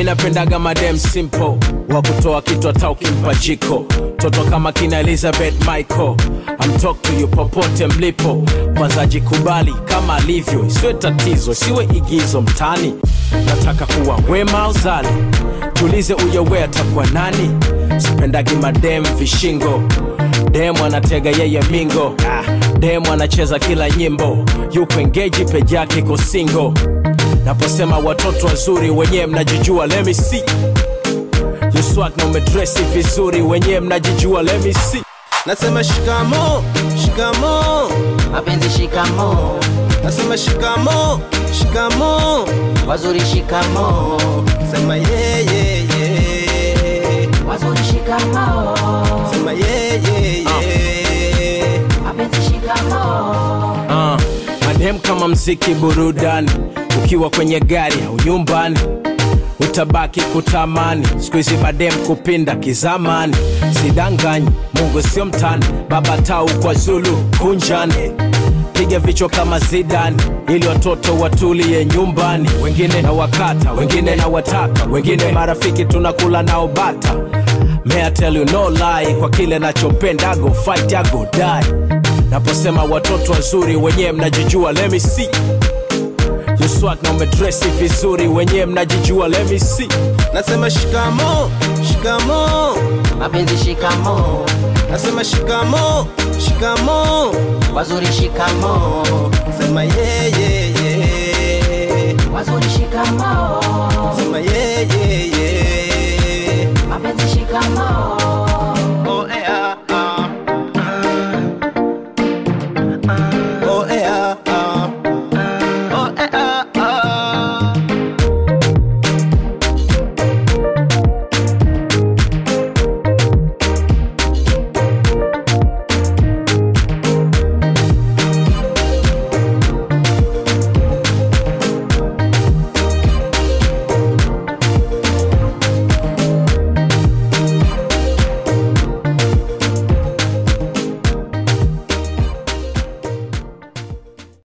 napendaga madem simple wa kutoa kitu hata ukimpa jiko toto kama kina elizabeth michael I'm talk to you popote mlipo kwanza jikubali kama alivyo isiwe tatizo siwe igizo mtani nataka kuwa wema uzali tulize uyowe atakuwa nani sipendagi madem vishingo demu anatega yeye mingo ah, demu anacheza kila nyimbo yuko engeji peji yake iko singo naposema watoto wazuri wenyewe mnajijua let me see You swag na umedresi vizuri wenyewe mnajijua let me see nasema shikamo shikamo mapenzi shikamo nasema shikamo shikamo wazuri shikamo sema yeye wazuri shikamo sema yeye mapenzi shikamo uh, madem kama mziki burudani ukiwa kwenye gari au nyumbani utabaki kutamani siku hizi madem kupinda kizamani sidanganyi mungu sio mtani baba tau kwa zulu kunjani piga vichwa kama zidani ili watoto watulie nyumbani wengine na wakata wengine na wataka wengine marafiki tunakula nao bata May I tell you no lie kwa kile nachopenda go fight ya go die naposema watoto wazuri wenyewe mnajijua let me see You swag na umedresi vizuri wenyewe mnajijua let me see nasema shikamo shikamo mapenzi shikamo nasema shikamo shikamo wazuri shikamo sema yeye